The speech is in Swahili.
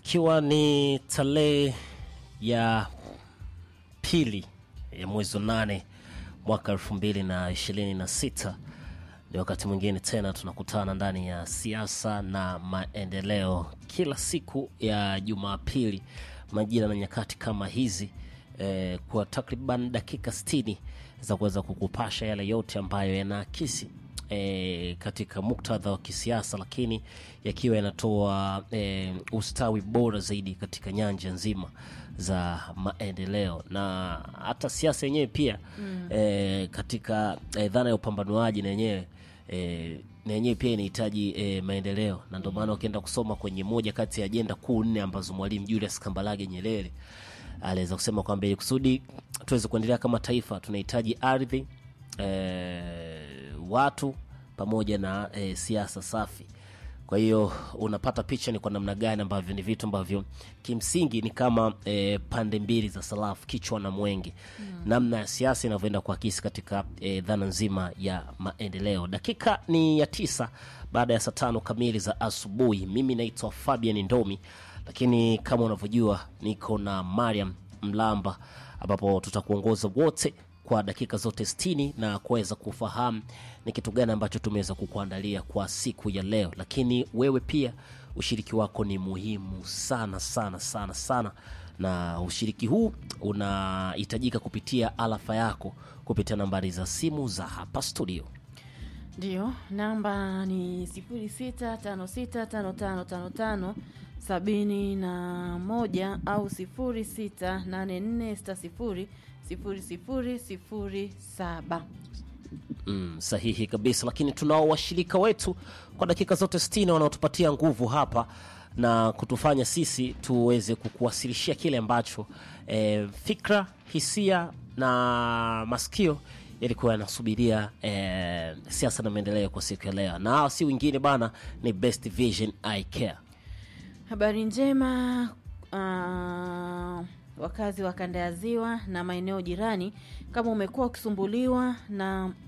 ikiwa ni tarehe ya pili ya mwezi wa nane mwaka elfu mbili na ishirini na sita ni wakati mwingine tena tunakutana ndani ya siasa na maendeleo kila siku ya Jumapili majira na nyakati kama hizi eh, kwa takriban dakika 60 za kuweza kukupasha yale yote ambayo yanaakisi e, katika muktadha wa kisiasa lakini yakiwa yanatoa e, ustawi bora zaidi katika nyanja nzima za maendeleo na hata siasa yenyewe pia mm. e, katika e, dhana ya upambanuaji na yenyewe e, na yenyewe pia inahitaji e, maendeleo na ndio maana ukienda kusoma kwenye moja kati ya ajenda kuu nne ambazo mwalimu Julius Kambarage Nyerere aliweza kusema kwamba ili kusudi tuweze kuendelea kama taifa tunahitaji ardhi e, watu pamoja na e, siasa safi kwa hiyo unapata picha ni kwa namna gani ambavyo ni vitu ambavyo kimsingi ni kama e, pande mbili za sarafu kichwa na mwenge mm. namna ya siasa inavyoenda kuakisi katika e, dhana nzima ya maendeleo dakika ni ya tisa baada ya saa tano kamili za asubuhi mimi naitwa fabian ndomi lakini kama unavyojua niko na mariam mlamba ambapo tutakuongoza wote kwa dakika zote 60 na kuweza kufahamu ni kitu gani ambacho tumeweza kukuandalia kwa siku ya leo lakini wewe pia ushiriki wako ni muhimu sana sana sana sana na ushiriki huu unahitajika kupitia alafa yako kupitia nambari za simu za hapa studio Ndiyo, namba ni sifuri sita tano sita tano tano tano tano sabini na moja au sifuri sita nane nne sita sifuri sifuri sifuri sifuri saba. mm, sahihi kabisa lakini tunao washirika wetu kwa dakika zote 60 wanaotupatia nguvu hapa na kutufanya sisi tuweze kukuwasilishia kile ambacho e, fikra hisia na masikio yalikuwa yanasubiria e, siasa na maendeleo kwa siku ya leo na hawa si wengine bana ni best vision i care Habari njema uh, wakazi wa kanda ya ziwa na maeneo jirani, kama umekuwa ukisumbuliwa na